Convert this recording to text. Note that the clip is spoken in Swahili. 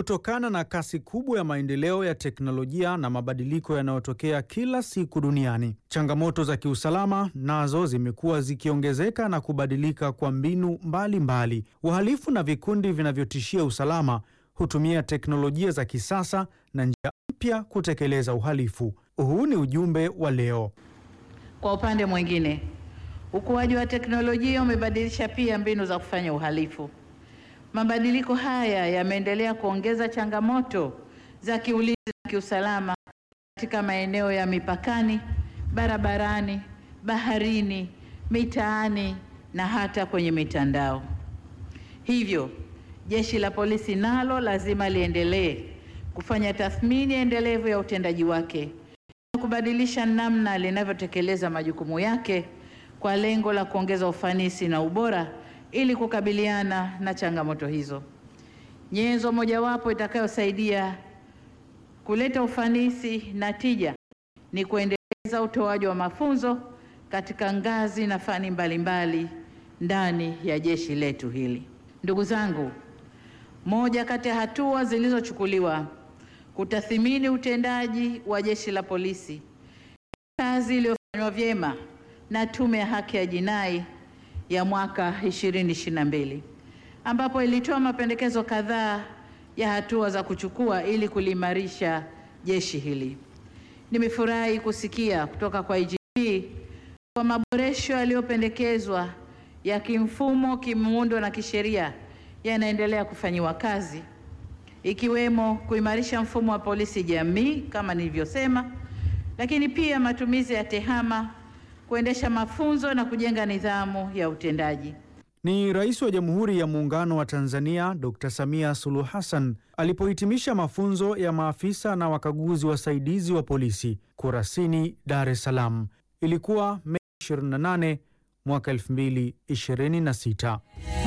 Kutokana na kasi kubwa ya maendeleo ya teknolojia na mabadiliko yanayotokea kila siku duniani, changamoto za kiusalama nazo zimekuwa zikiongezeka na kubadilika kwa mbinu mbalimbali. Wahalifu na vikundi vinavyotishia usalama hutumia teknolojia za kisasa na njia mpya kutekeleza uhalifu. Huu ni ujumbe wa leo. Kwa upande mwingine, ukuaji wa teknolojia umebadilisha pia mbinu za kufanya uhalifu. Mabadiliko haya yameendelea kuongeza changamoto za kiulinzi na kiusalama katika maeneo ya mipakani, barabarani, baharini, mitaani na hata kwenye mitandao. Hivyo, Jeshi la Polisi nalo lazima liendelee kufanya tathmini endelevu ya utendaji wake na kubadilisha namna linavyotekeleza majukumu yake kwa lengo la kuongeza ufanisi na ubora ili kukabiliana na changamoto hizo. Nyenzo mojawapo itakayosaidia kuleta ufanisi na tija ni kuendeleza utoaji wa mafunzo katika ngazi na fani mbalimbali ndani ya jeshi letu hili. Ndugu zangu, moja kati ya hatua zilizochukuliwa kutathimini utendaji wa Jeshi la Polisi, kazi iliyofanywa vyema na Tume ya Haki ya Jinai ya mwaka 2022 ambapo ilitoa mapendekezo kadhaa ya hatua za kuchukua ili kuliimarisha jeshi hili. Nimefurahi kusikia kutoka kwa IGP kwa maboresho yaliyopendekezwa ya kimfumo, kimuundo na kisheria yanaendelea kufanyiwa kazi ikiwemo kuimarisha mfumo wa polisi jamii kama nilivyosema, lakini pia matumizi ya tehama, kuendesha mafunzo na kujenga nidhamu ya utendaji. Ni Rais wa Jamhuri ya Muungano wa Tanzania Dr. Samia Suluhu Hassan alipohitimisha mafunzo ya maafisa na wakaguzi wasaidizi wa polisi Kurasini, Dar es Salaam. Ilikuwa Mei 28 mwaka 2026.